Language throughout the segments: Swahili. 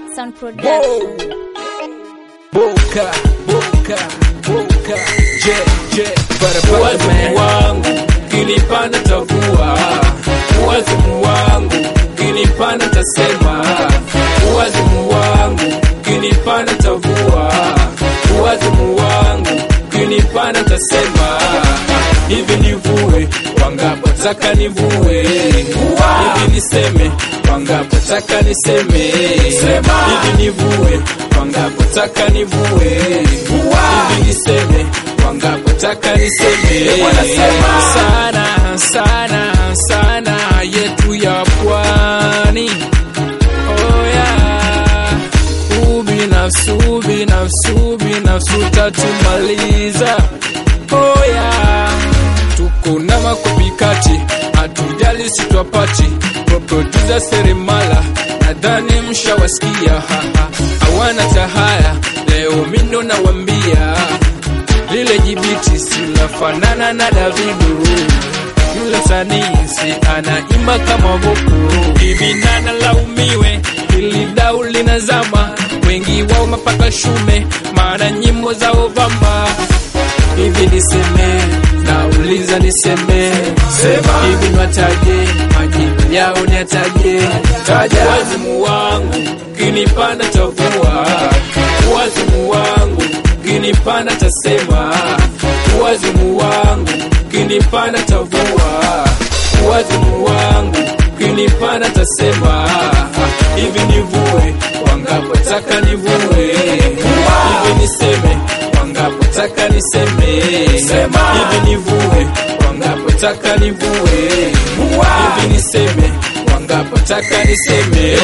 Sound Production. Boka, boka, boka, je, je, barabara Wazimu wangu kinipanda tavua, wazimu wangu kinipanda tasema, wazimu wangu kinipanda tavua, wazimu wangu kinipanda tasema, hivi nivue wangapo taka nivue, hivi niseme wangapo taka niseme, hivi nivue wangapo taka nivue, hivi niseme wangapo taka niseme, sana sana sana yetu ya pwani oh yeah. Ubinafsi, ubinafsi, ubinafsi utatumaliza oh yeah. Tuko na makopikati, hatujali sitwapati producer seremala, nadhani mshawasikia haha, hawana tahaya, leo mindo nawambia lile jibiti sinafanana na Davido, yule msanii si anaimba kama Boko. Hivi nana laumiwe, ili dau linazama, wengi wao mapaka shume, maana nyimbo za Obama. Hivi niseme, nauliza niseme, sema hivi nwataje, majibu yao niataje, taja wazimu wangu kinipanda tavua, wazimu wangu kinipanda tasema, wazimu wangu kinipanda tavua, wazimu wangu kinipanda tasema, hivi nivue wangapo taka nivue, hivi niseme wangapo taka niseme, hivi nivue wangapo taka nivue, hivi niseme wangapo taka niseme,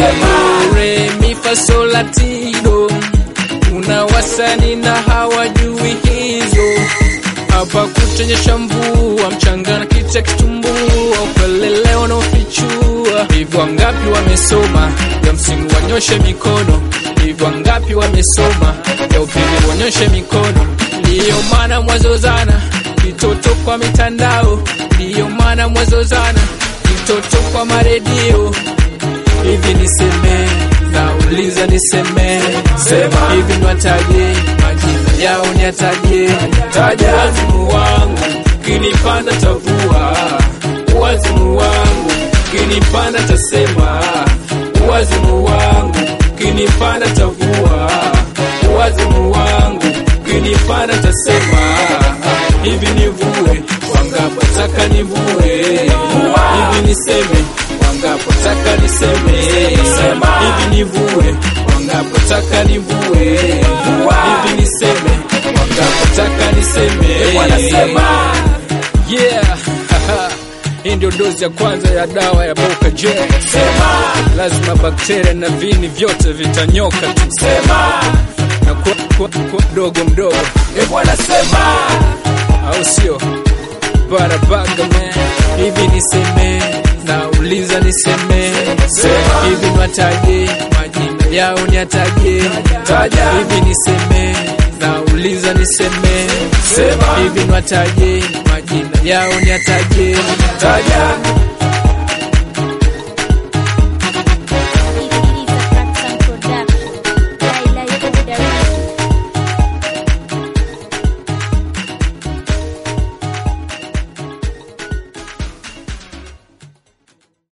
re mi fa sol la ti do kuna wasani na hawajui hizo hapa kutenyesha mvua mchangana kicha kitumbua upelele wanaofichua hivyo wangapi wamesoma ya msingi wanyoshe mikono hivyo wangapi wamesoma ya upili wanyoshe mikono ndiyo maana mwazozana kitoto kwa mitandao ndiyo maana mwazozana kitoto kwa maredio hivi niseme nauliza niseme sema hivi nwataje majina yao niataje taja wazimu wangu kinipanda tavua wazimu wangu kinipanda tasema wazimu wangu kinipanda tavua wazimu wangu kinipanda tasema hivi nivue wangapo taka nivue hivi niseme wangapo taka niseme hivi nivue wangapo taka nivue hivi niseme wangapo taka niseme wanasema yeah hii ndio dozi ya kwanza ya dawa ya Boka J. Sema lazima bakteria na vini vyote vitanyoka tu. Sema na kwa, kwa, kwa mdogo mdogo, e bwana sema, au sio? Barabaga man, hivi niseme, nauliza niseme, sema hivi nwataje, majina yao niataje, taja hivi niseme, nauliza niseme, sema hivi nwataje, majina yao niataje, taja